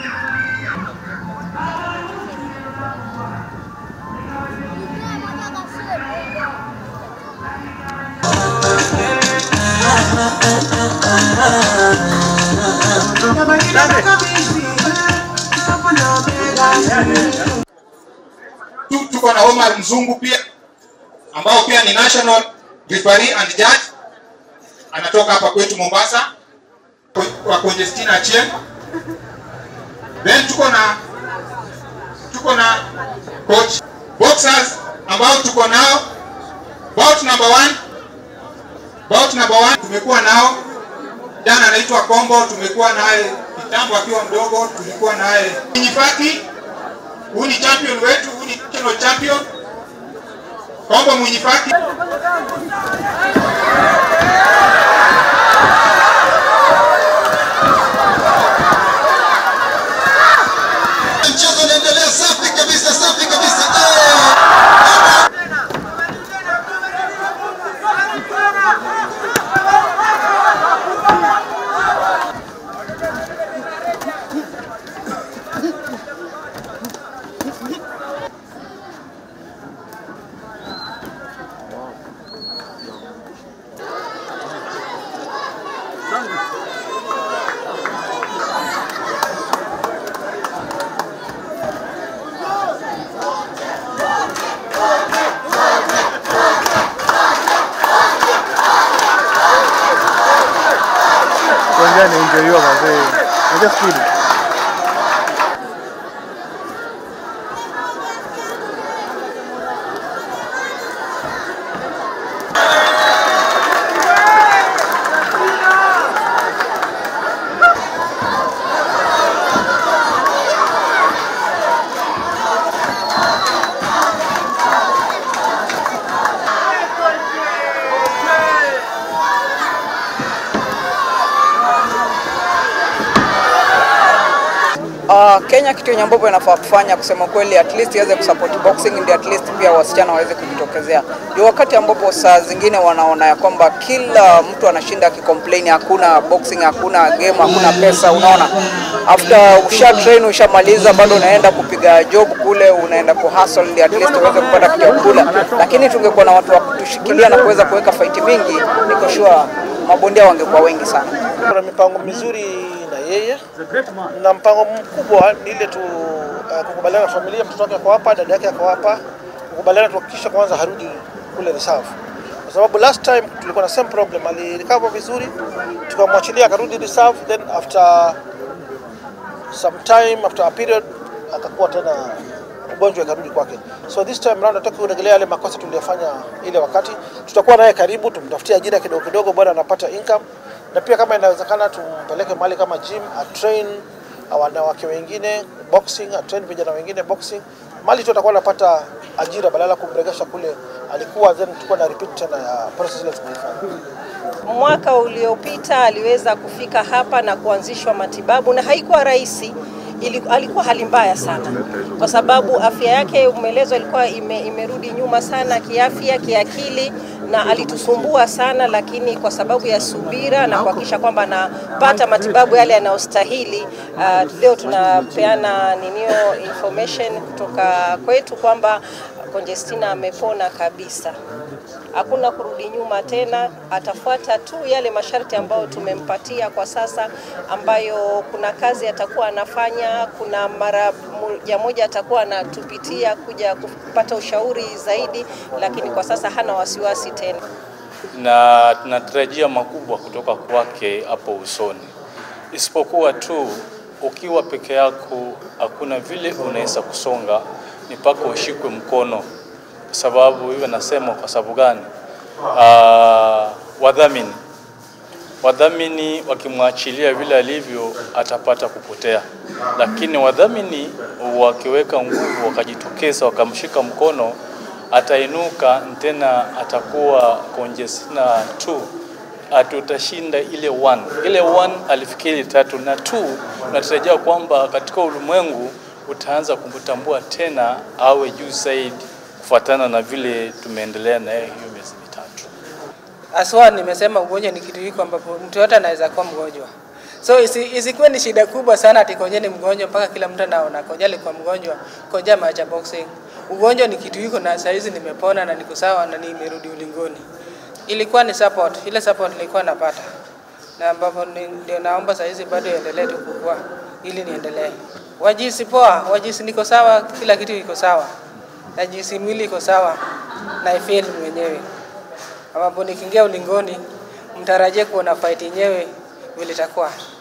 Tu- tuko na Omar Mzungu pia ambao pia ni national referee and judge anatoka hapa kwetu Mombasa kwa Conjestina Achieng. Then tuko na tuko na coach boxers ambao tuko nao bout number one bout number one tumekuwa nao jana anaitwa Kombo, tumekuwa naye kitambo akiwa mdogo, tulikuwa naye Mwinyifaki, huyu ni champion wetu, huyu ni national champion Kombo Mwinyifaki. Mchezo unaendelea safi kabisa, safi kabisa. Eh! Uwanjani enjoyiwa mazee. Unajua speed. Uh, Kenya kitu yenye ambapo inafaa kufanya kusema kweli, at least iweze kusupport boxing, ndio at least pia wasichana waweze kujitokezea. Ndio wakati ambapo saa zingine wanaona ya kwamba kila mtu anashinda akicomplain, hakuna boxing, hakuna game, hakuna pesa. Unaona, after usha train ushamaliza, bado unaenda kupiga job kule, unaenda ku hustle ndio at least uweze kupata kichakula. Lakini tungekuwa na watu wa kutushikilia na kuweza kuweka fight mingi, niko sure mabondia wangekuwa wengi sana. Kuna mipango mizuri na yeye na mpango mkubwa ni ile tu uh, kukubaliana na familia, mtoto wake ako hapa, dada yake ako hapa, kukubaliana tuhakikishe kwanza harudi kule reserve, kwa sababu last time tulikuwa na same problem, alirecover vizuri, tukamwachilia akarudi reserve, then after some time after a period akakuwa tena ugonjwa ikarudi kwake. So this time round nataka kurejelea yale makosa tuliyofanya ile wakati. Tutakuwa naye karibu, tumtafutie ajira kidogo kidogo, bwana anapata income, na pia kama inawezekana tumpeleke mahali kama gym, atrain wanawake wengine boxing, atrain vijana wengine boxing, mali tu atakuwa anapata ajira badala ya kumregesha kule alikuwa, then tulikuwa na repeat tena ya process ile tumeifanya. Mwaka uliopita aliweza kufika hapa na kuanzishwa matibabu na haikuwa rahisi. Ili, alikuwa hali mbaya sana kwa sababu afya yake umeelezwa ilikuwa ime, imerudi nyuma sana kiafya, kiakili na alitusumbua sana, lakini kwa sababu ya subira na kuhakikisha kwamba anapata matibabu yale yanayostahili, uh, leo tunapeana ninio information kutoka kwetu kwamba Conjestina amepona kabisa hakuna kurudi nyuma tena, atafuata tu yale masharti ambayo tumempatia kwa sasa, ambayo kuna kazi atakuwa anafanya, kuna mara moja moja atakuwa anatupitia kuja kupata ushauri zaidi, lakini kwa sasa hana wasiwasi tena. na tunatarajia makubwa kutoka kwake hapo usoni, isipokuwa tu ukiwa peke yako hakuna vile unaweza kusonga, ni mpaka ushikwe mkono, kwa sababu hivyo nasema. Kwa sababu gani? Ah, wadhamini wadhamini wakimwachilia vile alivyo atapata kupotea, lakini wadhamini wakiweka nguvu, wakajitokeza, wakamshika mkono, atainuka tena, atakuwa Conjestina tu atutashinda ile one. Ile one alifikiri tatu na two, natarajia kwamba katika ulimwengu utaanza kumtambua tena, awe juu zaidi, kufuatana na vile tumeendelea naye hiyo miezi mitatu. Aswa nimesema ugonjwa ni kitu hiko ambapo mtu yote anaweza kuwa mgonjwa. So isi, isikuwe ni shida kubwa sana ati Konje ni mgonjwa mpaka kila mtu anaona Konje alikuwa mgonjwa, Konje ameacha boxing. Ugonjwa ni kitu iko na saizi nimepona na niko sawa na nimerudi ulingoni. Ilikuwa ni support, ile support nilikuwa napata. Na ambapo ni- ndio naomba saizi bado iendelee tu kukua ili niendelee. Wajisi poa, wajisi niko sawa, kila kitu iko sawa. Najisi mwili iko sawa na ifeel mwenyewe. Ambapo nikiingia ulingoni mtarajie kuona fight yenyewe vile itakuwa.